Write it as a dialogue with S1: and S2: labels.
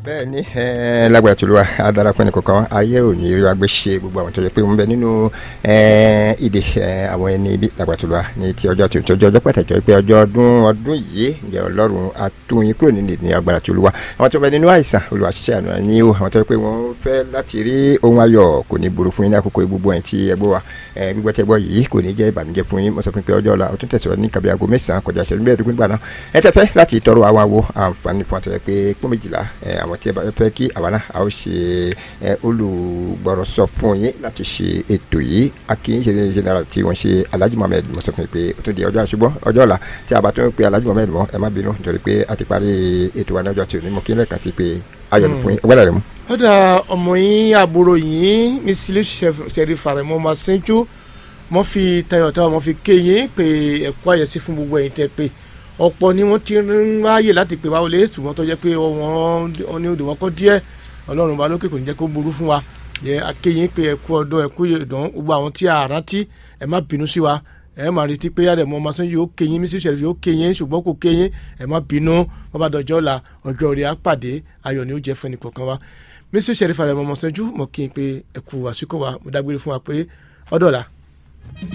S1: bẹ́ẹ̀ ni lágbára tó ló wà á dára fún ẹnì kọ̀ọ̀kan ayé ò ní rí wa gbé ṣe gbogbo àwọn tó yẹ pé wọ́n bẹ nínú ìdè àwọn ẹni ibi lágbára tó ló wà ní ti ọjọ́ tuntun ọjọ́ pàtàkì pé ọjọ́ ọdún ọdún yìí ǹjẹ́ ọlọ́run àtúnyìn kúrò nínú ìdí agbára tó ló wà àwọn tó bẹ nínú àìsàn olùwà ṣiṣẹ́ àná ní o àwọn tó yẹ pé wọ́n fẹ́ láti rí ohun ayọ̀ kò ní burú fún yín ní àkókò gbogbo ẹ̀ tí ẹ gbọ́ wa gbígbọ́ tẹ gbọ́ yìí kò ní jẹ́ ìbànújẹ́ fún yín mo sọ fún pé ọjọ́ ọ̀la ó tún tẹ̀síwájú ní kàbí aago mẹ́sàn-án kọjá ìṣẹ́jú mẹ́ẹ̀ẹ́dógún gbà náà ẹ tẹ́ fẹ́ láti tọrọ àwọn àwo àǹfààní fún àtọ̀yẹ pé pọ́n méjìlá àwọn tí ẹ bá fẹ́ kí àwa náà a ó ṣe olùgbọ̀rọ̀sọ fún yín láti ṣe ètò yìí akínyìn ṣe general tí wọ́n ṣe Alhaji Mohammed mo sọ fún mi pé ó tún di ọjọ́ àṣùgbọ́n ọjọ́ ọ̀la tí a bá tún pe Alhaji Mohammed mọ́ ẹ má bínú nítorí pé a ti parí ètò wa ní ọjọ́ tí ò ní mo kí n lẹ́ẹ̀kan sí pé ayọ̀ ní fún yín ọgbẹ́lẹ̀ rẹ̀ mú.
S2: ó dà ọmọ yín àbúrò yín mísílẹ̀ ṣẹ̀rí fàrẹ̀ mọ́ máa ṣẹ́jú mo fi tayọ̀tayọ̀ mo fi ké yín pé ẹ̀kọ́ àyẹ̀sí fún gbogbo ẹ̀yin tẹ́ pé ọ̀pọ̀ ni wọ́n ti ń ráyè láti pè wá wọlé ṣùgbọ́n tó jẹ́ pé wọ́n ní odò wọn kọ́ díẹ̀ ọlọ́run bá lókè kò ní jẹ́ kó burú fún wa yẹ akéyìn pé ẹ̀kú ọdún ẹ̀kú ìdán gbogbo àwọn tí a rántí ẹ má bínú sí wa ẹ má retí pé yàrá ẹ̀mọ́ ọmọọsán yóò kéyìn mísí ṣẹ̀rẹ̀ yóò kéyìn ṣùgbọ́n kò kéyìn ẹ má bínú wọ́n bá dọjọ́ la ọjọ́ rẹ̀ á pàdé ayọ̀ ni ó jẹ́ fún ẹnì kọ̀ọ̀kan wa mísí ṣẹ̀rẹ̀ fàrẹ̀ ọmọ ọmọọsán jú mọ̀ kí n pé ẹ̀kú àsìkò wa mo dágbére fún wa pé ọdọ̀ la.